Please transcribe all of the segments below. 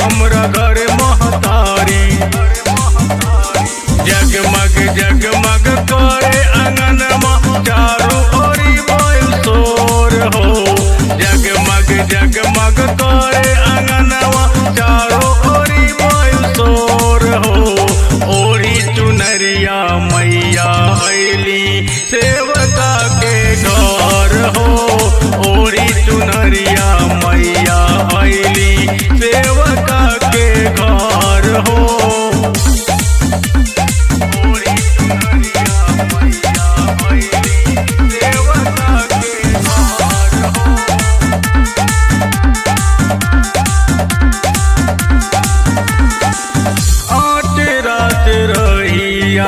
हमरा घर महतारी जगमग जगमग करे अंगनमा चारू ओरी बोल शोर हो जगमग जगमग करे अंगनवा चारो ओरी बोल शोर हो ओरी चुनरिया मैया ऐली सेवका के घर हो ओरी चुनरिया मैया ऐली सेवका के घर हो ओरी चुनरिया मैया ऐली सेवका के घर हो आठ रात रहिया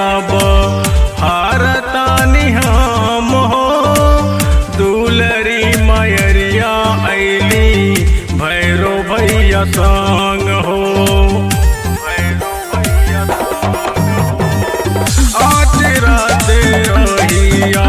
हारतानी हम हो दुलरी मयरिया ऐली भैरो भैया संग हो भैरो भैया संग हो आठ रात रहिया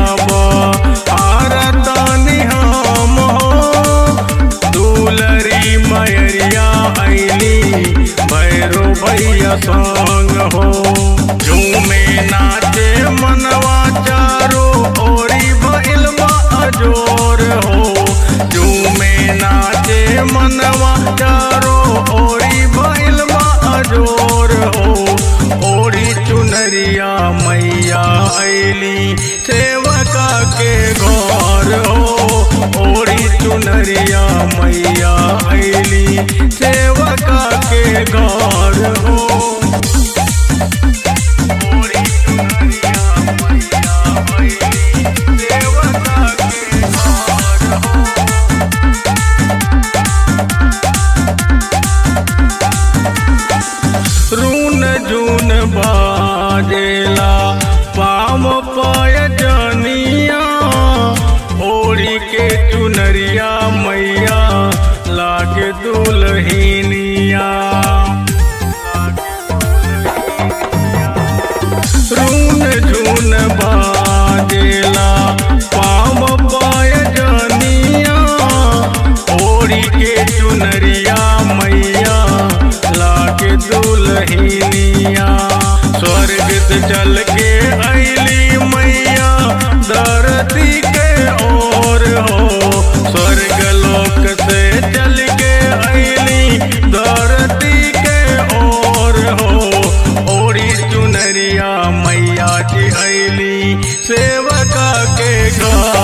हारतानी हम हो दुलरी मयरिया ऐली भैरो भैया संग हो झूमे नाचे मनवा चारो ओरी भइल बा अजोर हो झूमे नाचे मनवा चारो ओरी भइल बा अजोर हो ओरी चुनरिया मैया ऐली सेवका के घर हो ओरी चुनरिया मैया ऐली सेवका के घर हो ओरी चुनरिया मैया ऐली सेवका के घर हो रून जून बाजेला पाम पाय जनिया ओढ़ी के चुनरिया मैया लागे दुलहिनिया रून झून बाजेला पाम पाय जनिया ओढ़ी के चुनरिया मैया लागे दुलहिनिया स्वर्ग से चल के ऐली मैया धरती के ओर हो स्वर्ग लोक से चल के ऐली धरती के ओर हो ओरी चुनरिया मैया जी ऐली सेवका के घर